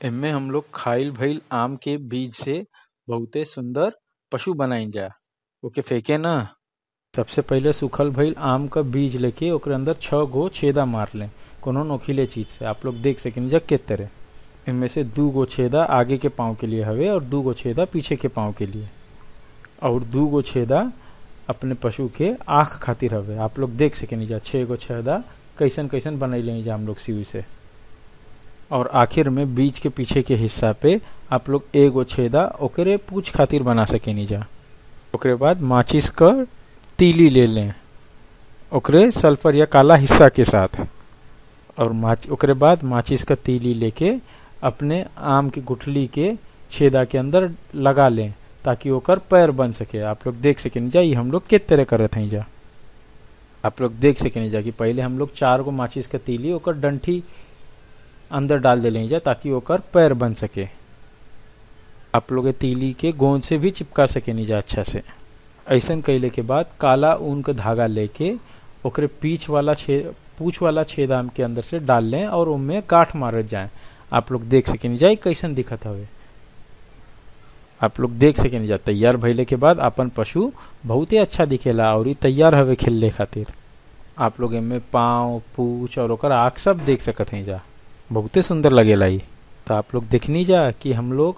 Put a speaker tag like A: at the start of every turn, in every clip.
A: एमे हम लोग खाइल भइल आम के बीज से बहुते सुंदर पशु बनाइजा ओके फेके ना सबसे पहिले सूखल भइल आम क बीज लेके ओकरे अंदर छह गो छेदा मार लें कोनो नोखीले चीज से आप लोग देख सकें जा के तरह इनमें से दू गो छेदा आगे के पाँव के लिए हवे और दू गो छेदा पीछे के पाँव के लिए और दू गो छेदा अपने पशु के आँख खातिर हवे आप लोग देख सकें जा छह गो छेदा कैसन कैसन बनैले जा हम लोग सीवी से और आखिर में बीच के पीछे के हिस्सा पे आप लोग एगो छेदा ओकरे पूछ खातिर बना सकेनी जा ओकरे बाद माचिस क तीली ले लें ओकरे सल्फर या काला हिस्सा के साथ और माच ओकरे बाद माचिस का तीली लेके अपने आम की गुठली के छेदा के अंदर लगा लें ताकि ओकर पैर बन सके आप लोग देख सकें जा ये हम लोग किस तरह करत हैं जा आप लोग देख सकें जा कि पहले हम लोग चार गो माचिस का तीली ओकर डंठी अंदर डाल दे जा ताकि ओकर पैर बन सके आप लोग तीली के गोंद से भी चिपका सके नीजा अच्छा से ऐसन कैले के बाद काला ऊन का धागा लेके ओकरे पीछ वाला छे पूछ वाला छेदाम के अंदर से डाल लें और उनमें गांठ मारत जाए आप लोग देख सके जाए कैसन दिखत हवे आप लोग देख सके जा तैयार भइले के बाद अपन पशु बहुत ही अच्छा दिखेला और ई तैयार हवे खेलने खातिर आप लोग इनमें पाँव पूछ और ओकर आँख सब देख सकत हैं जा बहुते सुंदर लगेला ई तो आप लोग देखनी जा कि हम लोग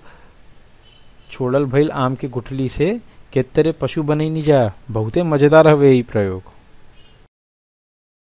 A: छोड़ल भइल आम के गुठली से केतरे पशु बनैनी जा बहुते मजेदार हवे ई प्रयोग